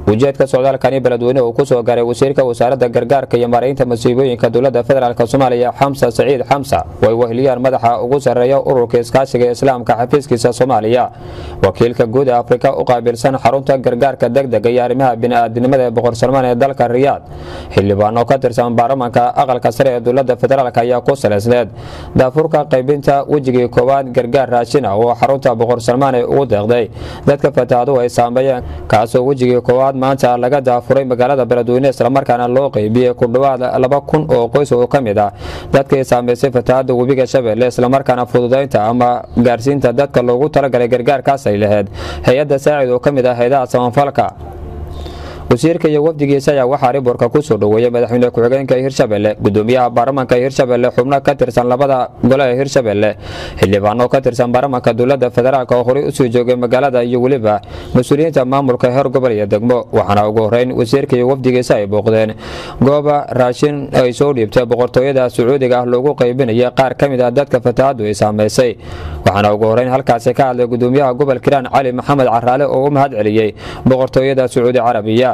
ujeedka socdaalkani beledweyne uu ku soo gaaray wasiirka wasaaradda gargaarka iyo maaraynta masiibooyinka dowladda federaalk soomaaliya xamsa saciid xamsa oo ay weheliyaan madaxa ugu sarreeya ururka iskaashiga islaamka xafiiskiisa soomaaliya wakiilka guud ee afrika u qaabilsan xarunta gargaarka degdega iyo arrimaha bini'aadinimada ee boqor salmaan ee dalka riyaad xildhibaan oo ka tirsan baarlamanka aqalka sare ee dowladda federaalk ayaa ku salaysneed daafurka qaybinta wejigii koowaad gargaar raashin ah oo xarunta boqor salmaan ay ugu deeqday dadka fatahaaduhu ay saameeyeen kaasoo wejigii koowaad maanta laga daafuray magaalada beledweyne islamarkaana loo qeybiyey ku dhowaad laba kun oo qoys oo ka mid ah dadkii saamaysay fatahada webiga shabeelle islamarkaana fududaynta ama gaarsiinta dadka loogu talagalay gargaarkaas ay lahayd hay-adda saacid oo ka mid ah hayadaha samafalka wasiirka iyo wafdigiisa ayaa waxaa riborka ku soo dhoweeyey madaxweyne ku-xigeenka hirshabelle gudoomiyaha baarlamanka hirshabelle xubno ka tirsan labada gole ee hirshabelle xildhibaano ka tirsan baarlamanka dowladda federaalk oo horey usoo joogay magaalada iyo weliba mas-uuliyiinta maamulka heer gobol iyo degmo waxaana ugu horeyn wasiirka iyo wafdigiisa ay booqdeen gooba raashin ay soo dhiibtay boqortooyada sacuudiga ah loogu qaybinaya qaar ka mid ah dadka fatahadu ay saamaysay waxaana ugu horeyn halkaasi ka hadlay gudoomiyaha gobol kiraan cali maxamed caraale oo u mahad celiyey boqortooyada sacuudi carabiya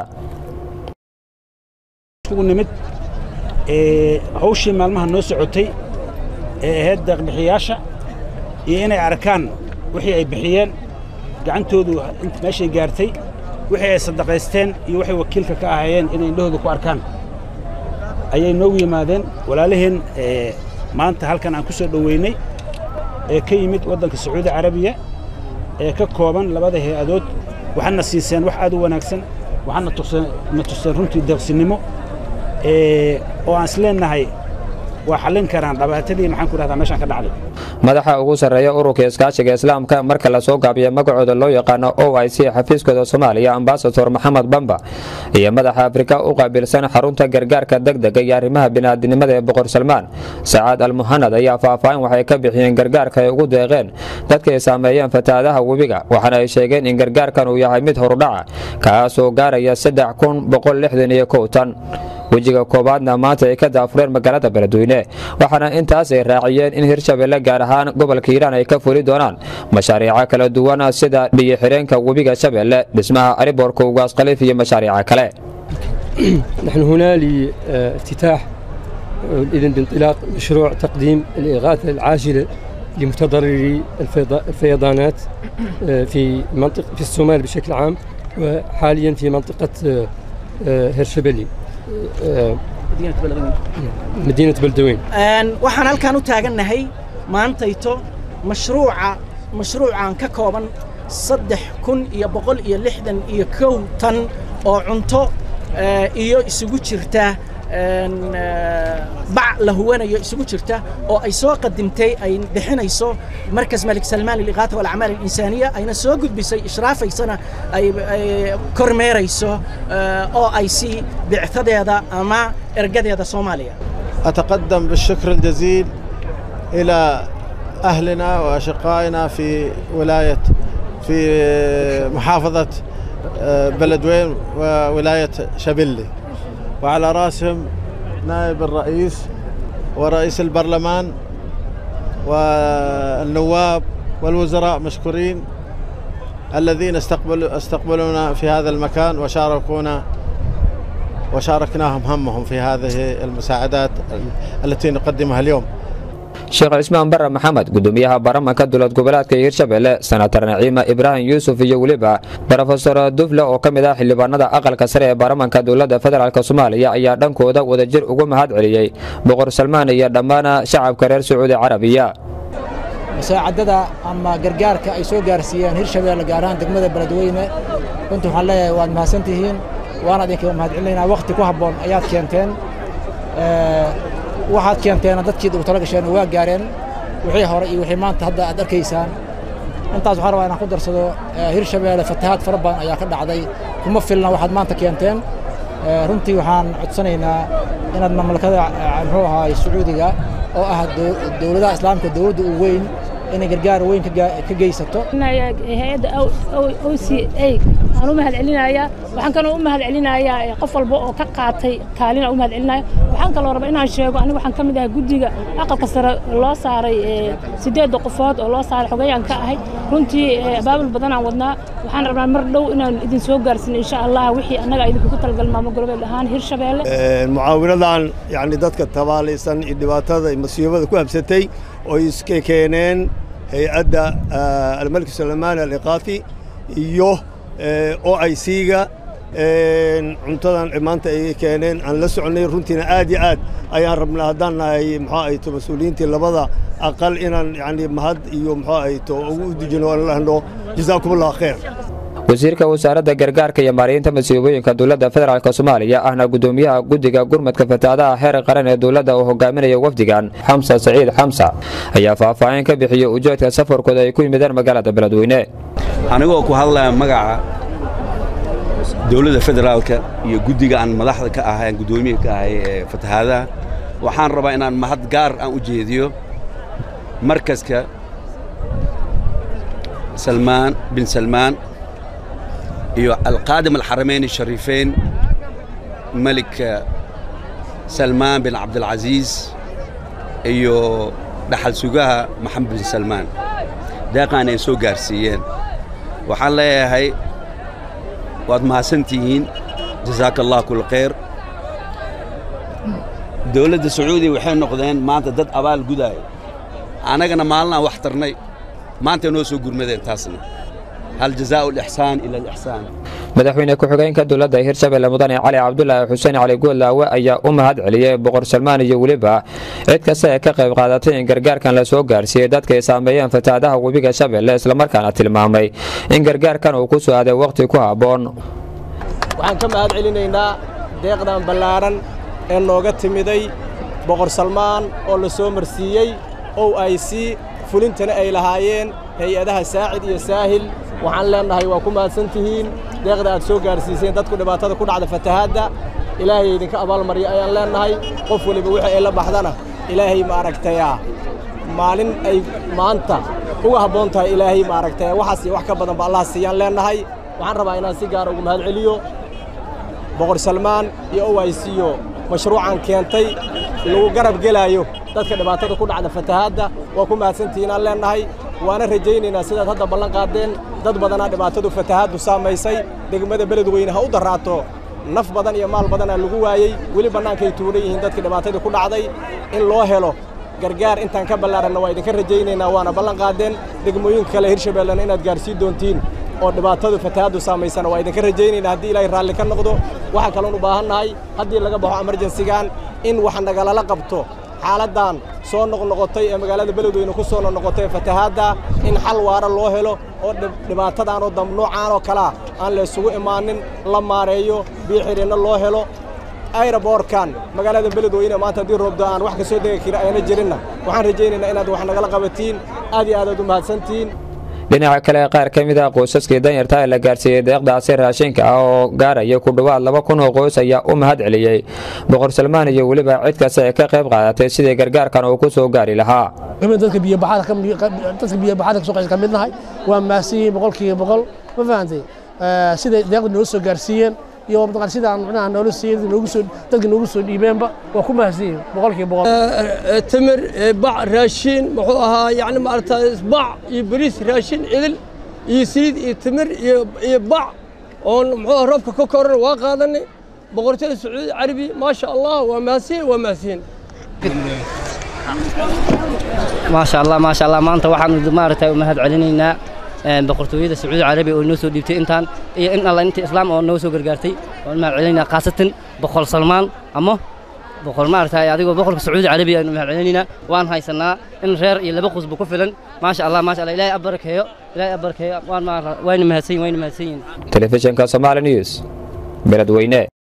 nimid hawshii maalmaha noo socotay ee ahayd deeqbixiyaasha iyo inay arkaan wixii ay bixiyeen gacantoodu meeshay gaartay wixii ay sadaqaysteen iyo waxay wakiilka ka ahaayeen inay indhahooda ku arkaan ayay noogu yimaadeen walaalaheen maanta halkan aan ku soo dhoweynay ee ka yimid waddanka sacuudi carabiya ee ka kooban labada hay-adood waxaadna siiseen wax aad u wanaagsan waxaadna na tuseen runtii deeqsinnimo oo aan isleenahay waa xallin karaan dhabaatadii maxaan ku dhahdaa meeshaan ka dhacday madaxa ugu sarreeya ururka iskaashiga islaamka marka la soo gaabiya magacooda loo yaqaano o i c xafiiskooda soomaaliya ambasador maxamed bamba iyo madaxa afrika u qaabilsan xarunta gargaarka degdega iyo arrimaha bini'aadinimada ee boqor salmaan sacaad almuhanad ayaa faahfaahin waxay ka bixiyeen gargaarka ay ugu deeqeen dadka ay saameeyeen fatahaadaha webiga waxaana ay sheegeen in gargaarkan uu yahay mid horudhaca kaasoo gaaraya saddex kun boqol lixdan iyo kow tan wejiga koowaadna maanta ay ka daafureen magaalada beledweyne waxaana intaas ay raaciyeen in hirshabelle gaar ahaan gobolka hiiraan ay ka fuli doonaan mashaariica kala duwan sida biyo-xireenka webiga shabeelle dhismaha ariboorka ugaas khaliif iyo mashaariica kale نحن هنا لافتتاح إذن بانطلاق مشروع تقديم الإغاثة العاجلة لمتضرري الفيضانات في منطقة في الصومال بشكل عام وحاليا في منطقة هرشبلي مدينة بلدوين waxaan halkaan u taagannahay maantayto mashruuca mashruucan ka kooban saddex kun iyo boqol iyo lixdan iyo kow tan oo cunto iyo isugu jirta bac la huwanayo isugu jirta oo ay soo qadimtay ay bixinayso markas malik salmaan liliqaata walacmaal alinsaaniya ayna soo gudbisay ishraafaysana ay kormeerayso oo ay si bictadeeda ama ergadeeda soomaaliya أتقدم بالشكر الجزيل إلى أهلنا وأشقائنا في ولاية في محافظة بلدوين وولاية شبلي وعلى رأسهم نائب الرئيس ورئيس البرلمان والنواب والوزراء مشكورين الذين استقبلوا استقبلونا في هذا المكان وشاركونا وشاركناهم همهم في هذه المساعدات التي نقدمها اليوم sheekh cismaan bare maxamed gudoomiyaha baarlamanka dowlad goboleedka hirshabelle senatar naciima ibraahim yuusuf iyo weliba rofesor dufle oo ka mid ah xildhibaanada aqalka sare ee baarlamanka dowladda federaalk soomaaliya ayaa dhankooda wadajir ugu mahad celiyey boqor salmaan iyo dhammaan shacabka reer sacuudi carabiya musaacadada ama gargaarka ay soo gaarsiiyeen hirshabelle gaar ahaan degmada beledweyne runtii waxaan leeyahay waad mahadsantihiin waana idinkaga mahad celinaynaa wakhti ku habboon ayaad keenteen waxaad keenteena dadkii ugu tala gasheen waa gaareen wixii hore iyo wixii maanta hadda aad arkaysaan intaas waxaan rabaa inaan ku darsado hirshabeelle fatahaad fara badan ayaa ka dhacday kuma filna waxaad maanta keenteen runtii waxaan codsanaynaa inaad mamlakada muxuu ahaay sacuudiga oo ah dowladaha islaamka dowladda u weyn inay gargaar weyn ka geysato hay-adda o c a aan u mahad celinayaa waxaan kaloo u mahad celinayaa qof walba oo ka qaatay kaalin aan u mahad celinaya waxaan kaloo rabaa inaan sheego aniga waxaan ka mid ahay guddiga aqalka sare loo saaray sideedda qofood oo loo saaray xogayaan ka ahay runtii abaabul badan aan wadnaa waxaan rabnaa mar dhow inaan idin soo gaarsiino insha allah wixii annaga idinkugu talgal maamo goboleed ahaan hirshabeelle mucaawinadan yacni dadka tabaalaysan iyo dhibaatada masiibada ku habsatay oo iska keeneen hay-adda almalik salamaani aliqaafi iyo o i c-ga cuntadan maanta ay keeneen aan la soconay runtiina aad iyo aad ayaan rabnaa haddaan nahay muxuu ahayto mas-uuliyiintii labada aqal inaan yani mahad iyo muxuu ahayto ugu dejino aan lahno jazaakum allah khayr wasiirka wasaaradda gargaarka iyo maaraynta masiibooyinka dowladda federaalk soomaaliya ahna gudoomiyaha guddiga gurmadka fatahaadaha heer qaran ee dowladda uu hogaaminaya wafdigan xamsa saciid xamsa ayaa faahfaahin ka bixiyey ujeedka safarkooda ay ku yimideen magaalada beledweyne anigoo ku hadlaya magaca dowladda federaalka iyo guddiga aan madaxda ka ahay aan guddoomiyaha ka ahay ee fatahaadaha waxaan rabaa inaan mahad gaar aan u jeediyo markaska salmaan bin salmaan iyo alqaadim alxaramayn ashariifeyn malik salmaan bin cabdilcasiis iyo dhaxal sugaha maxamed bin salmaan deeqaan ay soo gaarsiiyeen waxaan leeyahay waad mahadsantihiin jazaaka allah kul khayr dowladda sacuudiya waxay noqdeen maanta dad abaal gudaaya annagana maalin aan wax tarnay maantay noo soo gurmadeen taasna hal jazaau alixsaan ila alixsaan madaxweyne ku-xigeenka dowladda hirshabelle mudane cali cabdulaahi xuseen cali goodlaawe ayaa u mahad celiyey boqor salmaan iyo weliba cid kasta ee ka qayb qaadatay in gargaarkan la soo gaarsiiyey dadka ay saameeyeen fatahaadaha webiga shabeelle islamarkaana tilmaamay in gargaarkan uu ku soo aaday wakhti ku habboon waxaan ka mahad celinaynaa deeqdan ballaaran ee nooga timiday boqor salmaan oo la soo marsiiyey o i c fulintana ay lahaayeen hay-adaha saacid iyo saahil waxaan leennahay waa ku mahadsan tihiin deeqda aad soo gaarsiiseen dadku dhibaatada ku dhacda fatahaadda ilaahay idinka abaalmarya ayaan leennahay qof weliba wixii ay la baxdana ilaahay ma aragtayaa maalin ay maanta uga habboon tahay ilaahay ma aragtaya waxaas iyo wax ka badanba allah siiyaan leennahay waxaan rabaa inaan si gaara ugu mahad celiyo boqor salmaan iyo o i c o mashruucan keentay lagu garab gelaayo dadka dhibaatada ku dhacda fatahaadda waa ku mahadsantihiin aan leennahay waana rajaynaynaa sidaad hadda ballan qaadeen dad badanaa dhibaatadu fatahaaddu saamaysay degmada beledweyne ha u darraato naf badan iyo maal badanaa lagu waayey weli bannaankay tuuran yihiin dadkii dhibaatadii ku dhacday in loo helo gargaar intaan ka ballaaranna waa idinka rajaynaynaa waana ballan qaadeen degmooyinka kale hirshabeellena inaad gaarsiin doontiin oo dhibaatadu fatahaaddu saamaysana waa idinka rajaynaynaa haddii ilaahay raalli ka noqdo waxaa kaloon u baahannahay haddii laga baxo emerjensigan in wax nagalala qabto xaaladdan soo noqnoqotay ee magaalada beledweyne ku soo noqnoqotay ee fatahaadda in xal waara loo helo oo dhibaatadan oo damb noocaan oo kalea aan la isugu imaanin la maareeyo biyo xidhinno loo helo ayraboorkan magaalada beledweyne maanta haddii roobdo aan wax ka soo degi kara ayna jirinna waxaan rajaynaynaa inaad wax nagala qabatiin aad iyo aadaad u mahadsantihiin dhinaca kale qaar ka mid ah qoysaskii danyarta ee la gaarsiiyey deeqdaasi raashinka ah oo gaaraya ku dhowaad laba kun oo qoys ayaa u mahad celiyey boqor salmaan iyo weliba cid kasta ee ka qayb qaadatay sidii gargaarkan uu ku soo gaari lahaa dadka biyobaxada kasoo qaysa ka mid nahay waa maasiyiin boqolkiiba boqol ma fahantay siday deeqda nooga soo gaarsiiyeen iyo mataqaan sidaan macnaha noola siiyey noogu soo dadka noogu soo dhiibeenba waa ku mahadsanyihin boqolkiiba boqol tamir bac raashin muxuu ahaa yacni maaragtay bac iyo bariis raashin idil iyo saliid iyo tamir iyo iyo bac oon muxuu roobka ka koran waa qaadanay boqortooyada sacuudi carabi maasha allah waa mahadsiin waa mahadsiin maasha allah maasha allah maanta waxaan maaragtay u mahad celinaynaa boqortooyada sacuudi carabiya oo noo soo dhiibtay intaan iyo in alla inta islaam oo noo soo gargaartay waan mahad celinaynaa khaasatan boqol salmaan ama boqol maaragtay adigoo boqolka sacuudi carabiya aynu mahad celinaynaa waan haysanaa in reer iyo laba qusba ku filan maasha allah maasha allah ilaahay abarakeeyo ilaahay abarakeeyo waan wayna mahadsan wayna mahadsan yihiin telefishinka somaali news beledweyne